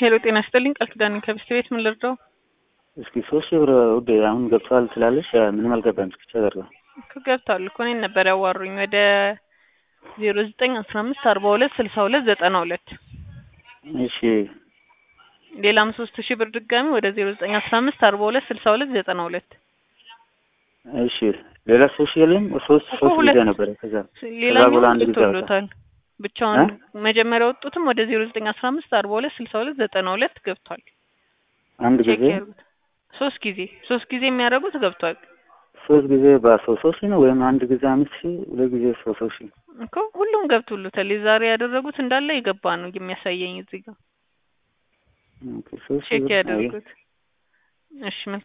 ሄሎ ጤና ይስጥልኝ ቃል ኪዳን ከብስት ቤት ምን ልርዳው? እስኪ ሶስት ሺህ ብር ውዴ አሁን ገብቷል ትላለሽ። ምንም አልገባም። እስኪ ቸገር ነው እኮ ገብቷል እኮ እኔን ነበር ያዋሩኝ ወደ ዜሮ ዘጠኝ አስራ አምስት አርባ ሁለት ስልሳ ሁለት ዘጠና ሁለት እሺ ሌላም ሶስት ሺህ ብር ድጋሚ ወደ ዜሮ ዘጠኝ አስራ አምስት አርባ ሁለት ስልሳ ሁለት ዘጠና ሁለት እሺ ሌላ ሶስት ሺህ የለም ሶስት እኮ ሶስት ሁለት ጊዜ ነበረ ከዛ ሌላኛው በኋላ አንድ ጊዜ ገብቶሎታል ብቻውን መጀመሪያ ወጡትም ወደ ዜሮ ዘጠኝ አስራ አምስት አርባ ሁለት ስልሳ ሁለት ዘጠና ሁለት ገብቷል አንድ ቼክ ጊዜ ያርጉት ሶስት ጊዜ ሶስት ጊዜ የሚያደርጉት ገብቷል ሶስት ጊዜ በሶስት ሶስት ሺህ ነው ወይም አንድ ጊዜ አምስት ሺህ ሁለት ጊዜ ሶስት ሶስት ሺህ እኮ ሁሉም ገብቶሎታል የዛሬ ያደረጉት እንዳለ የገባ ነው የሚያሳየኝ እዚህ ጋር ኦኬ ሶስት ሺህ ቼክ ብር አይ ያደርጉት እሺ መልካም